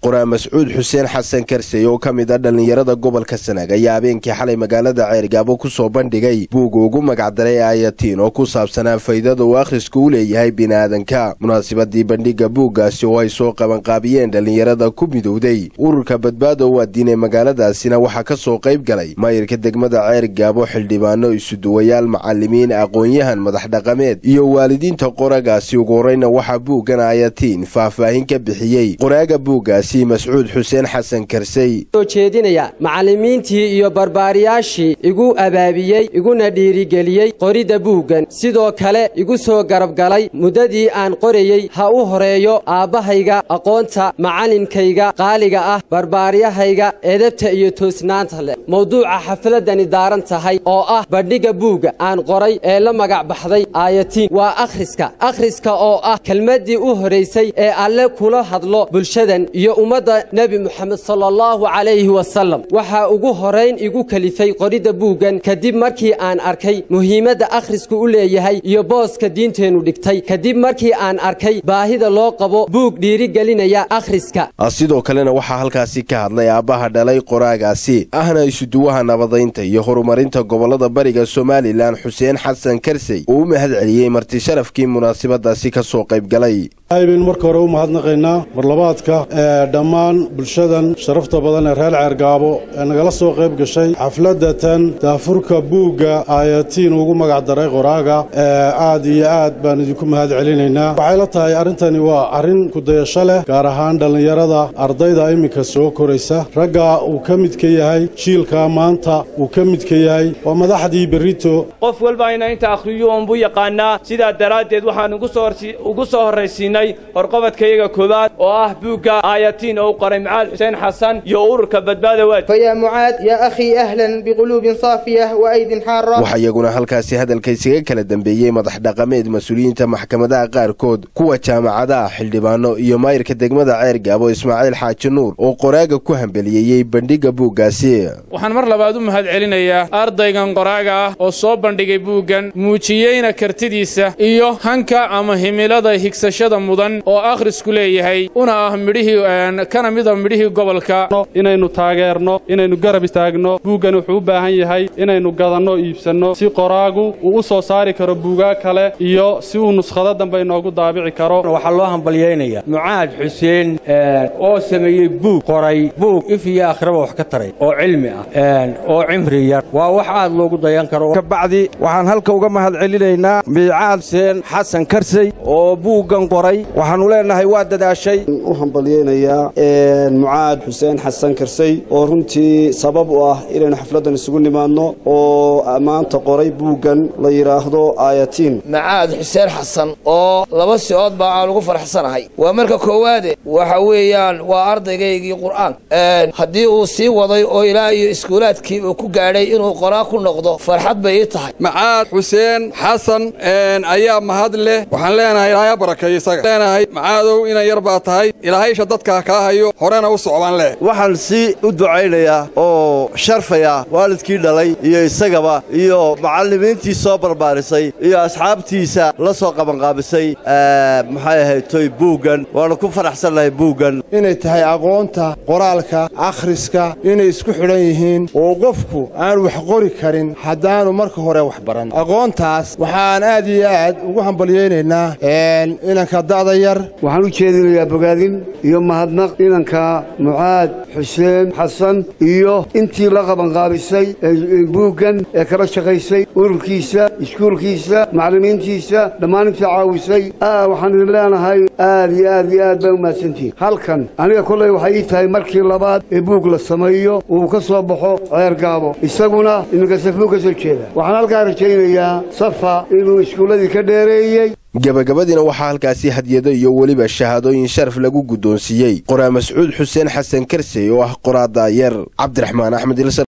qoraa mascuud xuseen xasan karsey oo ka mid a dhallinyarada gobolka sanaag ayaa habeenkii xalay magaalada ceergaabo ku soo bandhigay buuga ugu magacdaray aayatiin oo ku saabsanaa faydada uu akhrisku u leeyahay bini'aadanka munaasabadii bandhigga buuggaasi oo ay soo qabanqaabiyeen dhallinyarada ku midowday ururka badbaado u addiin ee magaaladaasina waxaa ka soo qayb galay maayirka degmada ceergaabo xildhibaano isuduwayaal macallimiin aqoon-yahan madax dhaqameed iyo waalidiinta qoragaasi ugu horreyna waxaa buuggan aayatiin faahfaahin ka bixiyey qoraaga buuggaasi mascuud xuseen xasan karsey soo jeedinaya macallimiintii iyo barbaariyaashii igu abaabiyey iguna dhiirigeliyey qoridda buuggan sidoo kale igu soo garabgalay muddadii aan qorayey ha u horeeyo aabbahayga aqoonta macallinkayga qaaliga ah barbaaryahayga edabta iyo toosnaanta leh mawduuca xafladani daaran tahay oo ah bandhigga buugga aan qoray ee la magac baxday aayatiin waa akhriska akhriska oo ah kelmaddii u horaysay ee alle kula hadlo bulshadan iyo ummadda nebi moxamed sala allahu calayhi wasalam waxaa ugu horayn igu kelifay qoridda buuggan kadib markii aan arkay muhiimadda akhrisku u leeyahay iyo booska diinteennu dhigtay kadib markii aan arkay baahida loo qabo buug dhiirigelinaya akhriska sidoo kalena waxaa halkaasi ka hadlay aabbaha dhalay qoraagaasi ahna isuduwaha nabadaynta iyo horumarinta gobollada bariga somalilan xuseen xasan karsey oo u mahad celiyey marti sharafkii munaasabadaasi ka soo qayb galay aybaynu marka hore u mahadnaqaynaa marlabaadka ee dhammaan bulshadan sharafta badan ee reer ceergaabo ee nagala soo qayb gashay xafladatan daafurka buugga aayatiin ugu magacdaray qoraaga ee aad iyo aad baan idinku mahad celinaynaa waxay la tahay arrintani waa arrin kudayasho leh gaar ahaan dhallinyarada ardayda iminka soo koraysa ragga uu ka midka yahay jiilka maanta uu ka midka yahay waa madaxdii berrito qof walba ina inta akhriyo oonbuu yaqaanaa sidaa daraaddeed waxaan ugu soo horraysiinay horqobadkayaga koowaad oo ah buugga aayatiin oo u qoray macaad xuseen xasan iyo ururka badbaada waad فيا معاذ يا أخي أهلا بقلوب صافية وأيد حارة waxaa iyaguna halkaasi hadalka isaga kala dambeeyey madax dhaqameed mas-uuliyiinta maxkamadaha qaarkood kuwa jaamacadaha xildhibaano iyo maayirka degmada ceergaabo ismaaciil xaaji nuur oo qoraaga ku hambeliyeeyey bandhigga buuggaasi waxaan mar labaad u mahad celinayaa ardaygan qoraaga ah oo soo bandhigay buuggan muujiyeyna kartidiisa iyo hanka ama himilada higsashada mudan oo akhrisku leeyahay una ah midhihii kana mida midhihii gobolka inaynu taageerno inaynu garab istaagno buuggan wuxuu u baahan yahay inaynu gadanno iibsanno si qoraagu uu u soo saari karo buugaa kale iyo si uu nuskhado dambe inoogu daabici karo waxaa loo hambalyaynaya mucaad xuseen oo sameeyey buug qoray buug if iyo akhraba wax ka taray oo cilmi ah oo cimri yar waa wax aad loogu dayan karo kabacdi waxaan halka uga mahad celinaynaa miicaad xuseen xasan karsey oo buuggan qoray waxaannu leennahay waa dadaashay u hambalyaynayaa mucaad xuseen xasan karsey oo runtii sabab u ah inaynu xafladdan isugu nimaadno oo maanta qoray buuggan la yidhaahdo aayatiin macaad xuseen xasan oo laba si-ood baa aan ugu faraxsanahay waa marka koowaade waxa weeyaan waa ardaygaygii qur'aan haddii uu sii waday oo ilaa iyo iskuulaadkii uu ku gaadhay inuu qoraa ku noqdo farxad bay ii tahay macaad xuseen xasan ayaa mahad leh waxaan leenahay ilaahay barakeeyo isaga leenahay macaadow inan yar baa tahay ilaahaysha dadkaa kaa hayo horena u socbaan leh waxaan si u ducaynayaa oo sharfayaa waalidkii dhalay iyo isagaba iyo macallimiintii soo barbaarisay iyo asxaabtiisa la soo qabanqaabisay maxay ahayd toy buuggan waannu ku faraxsannahay buuggan inay tahay aqoonta qoraalka akhriska inay isku xidhan yihiin oo qofku aan wax qori karin haddaanu marka hore wax baran aqoontaas waxaan aad iyo aad ugu hambalyaynaynaa inanka da'da yar waxaan u jeedinayaa bogaadin iyo mahadnaq inanka mucaad xuseen xasan iyo intii la qabanqaabisay buuggan ee kala shaqaysay ururkiisa iskuulkiisa macallimiintiisa dhammaan intii caawisay waxaan idin leenahay aad iyo aad iyo aad baa u mahadsantihin halkan aniga kollay waxay ii tahay markii labaad ee buug la sameeyo uu ka soo baxo ceergaabo isaguna iminka safuu ka soo jeeda waxaan halkaa rajaynayaa safa inuu iskuulladii ka dheereeyey gebagabadiina waxaa halkaasi hadyado iyo weliba shahaadooyin sharaf lagu guddoonsiiyey qoraa mascuud xuseen xasan karsey oo ah qoraa daayar cabdiraxmaan axmed